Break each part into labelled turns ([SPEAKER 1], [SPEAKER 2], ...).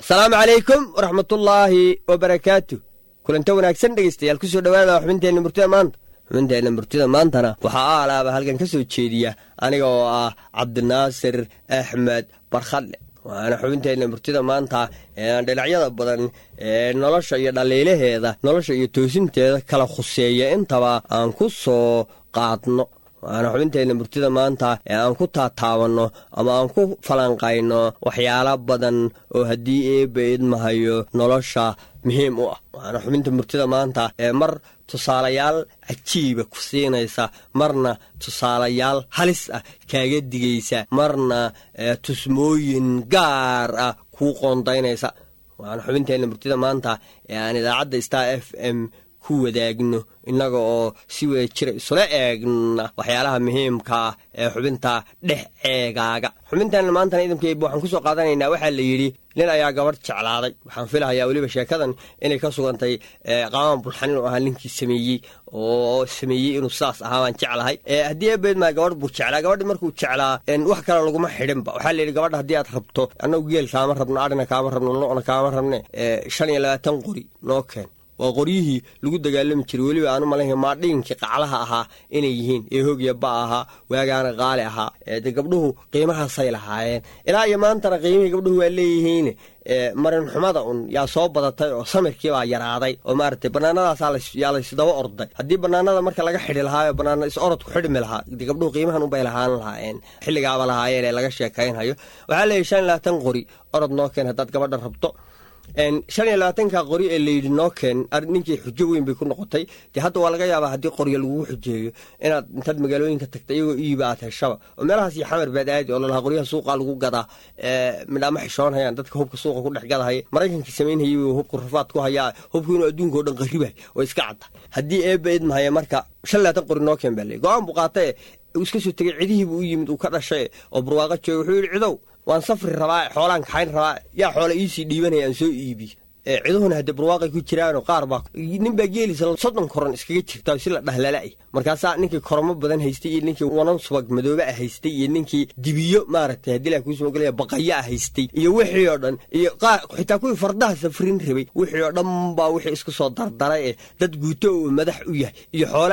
[SPEAKER 1] asalaamu calaykum waraxmatullaahi wabarakaatu kulanta wanaagsan dhegaystayaal kusoo dhowaada xubinteenna murtida maanta xubinteenna murtida maantana waxaa aalaaba halkan ka soo jeediya aniga oo ah cabdinaasir axmed barkhadle waxaana xubinteenna murtida maanta eeaan dhinacyada badan ee nolosha iyo dhaliilaheeda nolosha iyo toosinteeda kala khuseeya intaba aan ku soo qaadno waxaana xubinteenna murtida maanta ee aan ku taataabanno ama aan ku falanqayno waxyaalo badan oo haddii eebba idmahayo nolosha muhiim u ah waxaana xubinta murtida maanta ee mar tusaalayaal cajiiba ku siinaysa marna tusaalayaal halis ah kaaga digaysa marna tusmooyin gaar ah kuu qoondaynaysa waxaana xubinteenna murtida maanta ee aan idaacadda star f m ku wadaagno innaga oo si wada jira isula eegna waxyaalaha muhiimka ah ee xubinta dhex eegaaga xubinteenna maantana idamkeeba waxaan ku soo qaadanaynaa waxaa la yidhi nin ayaa gabadh jeclaaday waxaan filahayaa weliba sheekadan inay ka sugantay qaaman bulxan inuu ahaa ninkii sameeyey oo sameeyey inuu sidaas ahaa baan jeclahay haddii ebeedmaa gabadh buu jeclaa gabadhi markuu jeclaa wax kale laguma xidhinba waxaa la yidhi gabadha haddii aad rabto annagu geel kaama rabno adhina kaama rabno lona kaama rabne shan iyo labaatan qori noo keen waa qoryihii lagu dagaalami jiray weliba aanu malayn maadhiinkii qaclaha ahaa inay yihiin ee hoogya ba ahaa waagaana qaali ahaa de gabdhuhu qiimahaasay lahaayeen ilaa iyo maantana qiimihii gabdhuhu waa leeyihiin marinxumada un yaa soo badatay oo samirkiibaa yaraaday oo maaragtay banaanadaas yaa laysdaba orday haddii banaanada marka laga xidhi lahaayo banaana is orodku xidhmi lahaa de gabdhuhu qiimahan unbay lahaan lahaayeen xilligaaba lahaayeen ee laga sheekaynhayo waxaa leeyahy shan iyo labaatan qori orod noo keen haddaad gabadha rabto shan iyo labaatanka qori ee layidhi noo keen ninkii xujo weyn bay ku noqotay dee hadda waa laga yaabaa haddii qoryo lagugu xujeeyo inaad intaad magaalooyinka tagta iyagoo iiba aad heshaba oo meelahaas iyo xamar baad aadi oo lalahaa qoryaha suuqa lagu gadaa midhaama xishoonhayaan dadka hubka suuqa ku dhex gadahaya maraykankii samaynhayay hubku rafaad ku hayaa hubku inuu adduunka o dhan qarribay oo iska cadda haddii eebba idmahaya marka shan labaatan qori noo keen baa ley go-aan buu qaatae uu iska soo tegay cidihiibuu u yimid uu ka dhashay oo barwaaqo jooga wuxuu yidhi cidow waan safri rabaa xoolaan kaxayn rabaa yaa xoola iisii dhiibanaya aan soo iibiyo ciduhuna haddee barwaaqay ku jiraanoo qaar baa nin baa geelisa soddon koron iskaga jirta si la dhahlala-ay markaasaa ninkii koromo badan haystay iyo ninkii wanan subag madoobe ah haystay iyo ninkii dibiyo maaragtay haddii la kuusoo gelaya baqaya ah haystay iyo wixii oo dhan iyo qaar xitaa kuwii fardaha safrin rabay wixii oo dhan baa wixii isku soo dardaray ee dad guuto uu madax u yahay iyo xoolo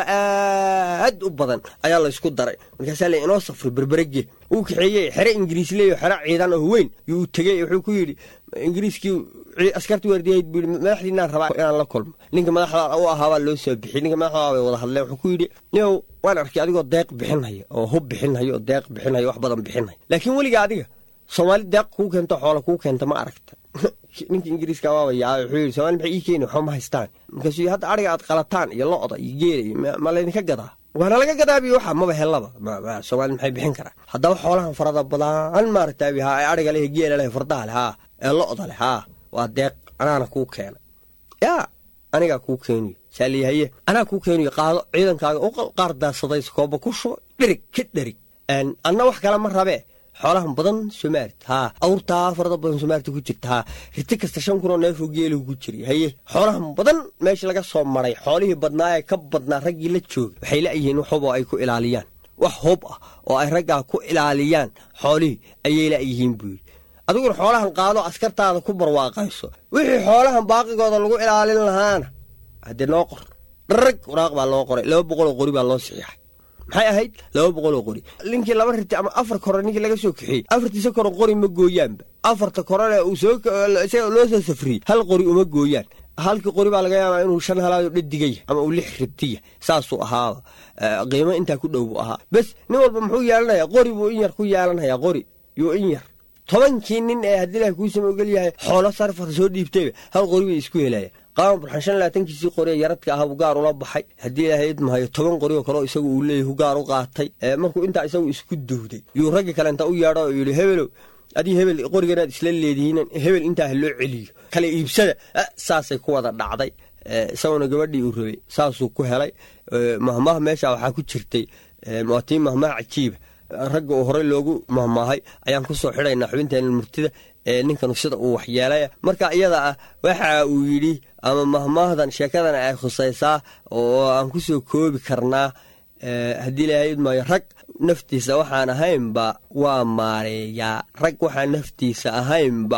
[SPEAKER 1] aad u badan ayaa laysku daray markaasaa le inoo safri berberege uu kaxeeyey xere ingiriis leeyo xero ciidan oo weyn yuu tegey wuxuu ku yidhi ingiriiskii askarti waardiyahayd buu yidhi madaxdiinaan rabaa inaan la kulmo ninka madaxda u ahaabaa loo soo bixiyey ninka madaxda bay wada hadleen wuxuu ku yidhi niow waan arkay adigoo deeq bixinhaya oo hub bixinhayo oo deeq bixinhayo wax badan bixinhaya laakiin weliga adiga soomaali deeq kuu keento xoola kuu keenta ma aragta ninka ingiriiska waaba yaabay wuxuu yidhi somaali maxay ii keeni waxba ma haystaan markaasuu hadda ariga aad qalataan iyo lo-da iyo geela iyo ma laydinka gadaa waana laga gadaabiyo waxa maba helaba soomaali maxay bixin karaan haddaba xoolahan farada badan maaragtaabi haa ee ariga leh geela leh fardaha leh haa ee lo-da leh haa waa deeq anaana kuu keena yaa anigaa kuu keeniyo saaliyahaye anaa kuu keeniyo qaado ciidankaaga u qaar daasadays kooba ku shuba dherig ka dherig anna wax kale ma rabee xoolahan badan soomaalit haa awrtaa farada badan soomaalita ku jirta haa riti kasta shan kunoo neefoo geelahu ku jiray haye xoolahan badan meesha laga soo maray xoolihii badnaa ee ka badnaa raggii la jooga waxay la'yihiin wax hub oo ay ku ilaaliyaan wax hub ah oo ay raggaa ku ilaaliyaan xoolihii ayay la'yihiin buu yidhi adiguna xoolahan qaado askartaada ku barwaaqayso wixii xoolahan baaqigooda lagu ilaalin lahaana haddee noo qor dharag waraaq baa loo qoray laba boqoloo qori baa loo saxiixay maxay ahayd laba boqoloo qori ninkii laba riti ama afar koro ninkii laga soo kaxeeyey afartiisa koro qori ma gooyaanba afarta korone uu soo isaga loo soo safriyey hal qori uma gooyaan halkii qori baa laga yaabaa inuu shan halaado dhadigaya ama uu lix ribtiya saasuu ahaaba qiimo intaa ku dhow buu ahaa bes nin walba muxuu yeelanayaa qori buu in yar ku yeelanayaa qori yuu in yar tobankii nin ee haddii ilaah kuusama ogol yahay xoolo sarfar soo dhiibtayba hal qori bay isku helayaan qaama burxan shan labaatankiisii qori ee yaradka ahaa buu gaar ula baxay haddii ilaahay idmahayo toban qori oo kaleo isagu uu leeyahy gaar u qaatay markuu intaa isagu isku duuday yuu raggi kale inta u yeedho oo yidhi hebelow adii hebel qoriganaad isla leedihiin hebel intaa ha loo celiyo kale iibsada saasay ku wada dhacday isaguna gabadhii uu rabay saasuu ku helay mahmaha meesha waxaa ku jirtay waatii mahmaha cajiiba ragga uu horey loogu mahmaahay ayaan ku soo xidhaynaa xubinteena murtida ee ninkanu sida uu waxyeelaya marka iyada ah waxa uu yidhi ama mahmaahdan sheekadana ay khusaysaa oo aan ku soo koobi karnaa haddii ilaahay idmaayo rag naftiisa waxaan ahaynba waa maareeyaa rag waxaan naftiisa ahaynba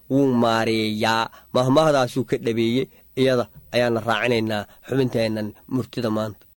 [SPEAKER 1] wuu maareeyaa mahmahdaasuu ka dhabeeyey iyada ayaana raacinaynaa xubinteennan murtida maanta